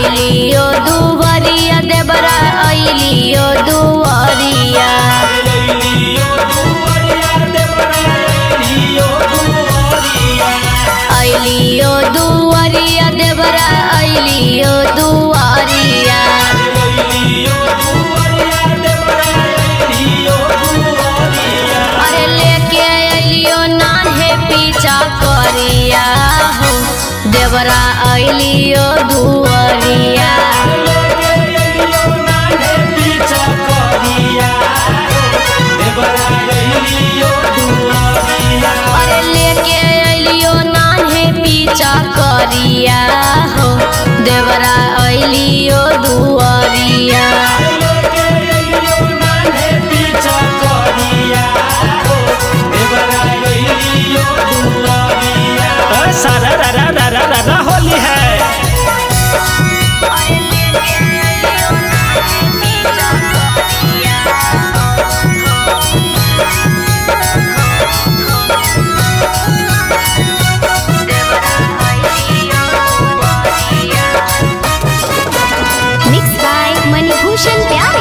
अइलियो दुवरिया देवरा अइलियो दुवरिया अइलियो दुवरिया देवरा अइलियो दुवरिया अरे लेके अइलियो नान्हे पीछा करिया हो देवरा अइलियो दुवरिया अरे लेके अइलियो नान्हे पीछा करिया हो देवरा अइलियो दुवरिया सारा रा रा रा रा रा रा होली है मिक्स बाय मणिभूषण प्यारे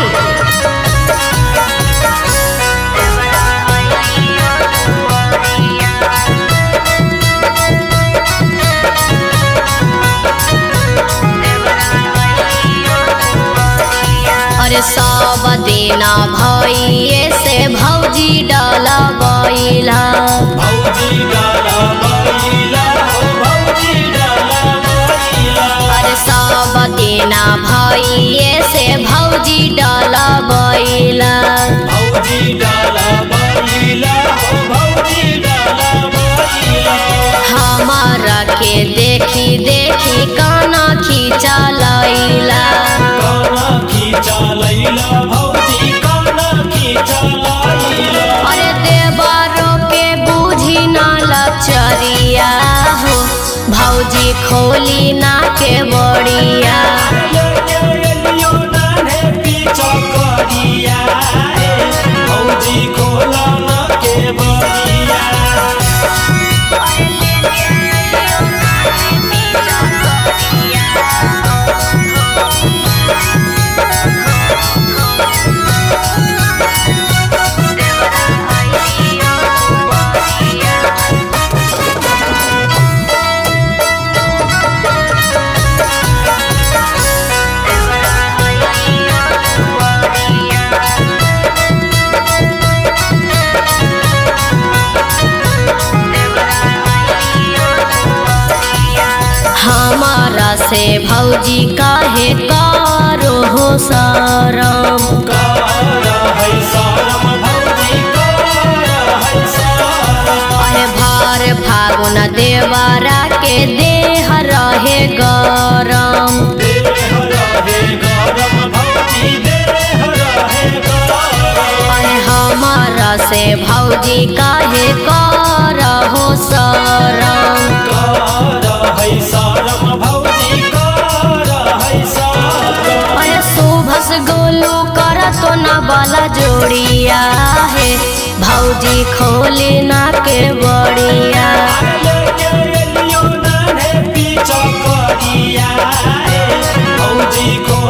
अरे सब देना भइए से भौजी डला गइला भौजी डाला बैला हो भौजी डाला बैला अरे सब देना भइए से भौजी डला गइला भौजी डाला बैला हो भौजी डाला बैला हमारा के देखी देखी काना खींचा लैला काना खींचा लैला भौजी काना खींचा लैला अरे देवरो के बूझी ना लचरिया हो भौजी खोली ना के बड़िया लेके एलियो नान्हे पीछा करिया ए, भौजी खोला ना के बरिया हमारा से भौजी काहे कारो हो सरम कारा है सारम भौजी कारा है सारम अरे भार फागुन देवरा के देह रहे गरम देह रहे गरम भौजी देह रहे गरम अरे हमारा से भौजी काहे करहो सरम कारा है सारम भौजी कारा है सारम अरे सुभस गोलू कर तो न बाला जोड़िया है भौजी खोली ना के बड़िया लेके एलियो नान्हे पीछा करिया ए, भौजी को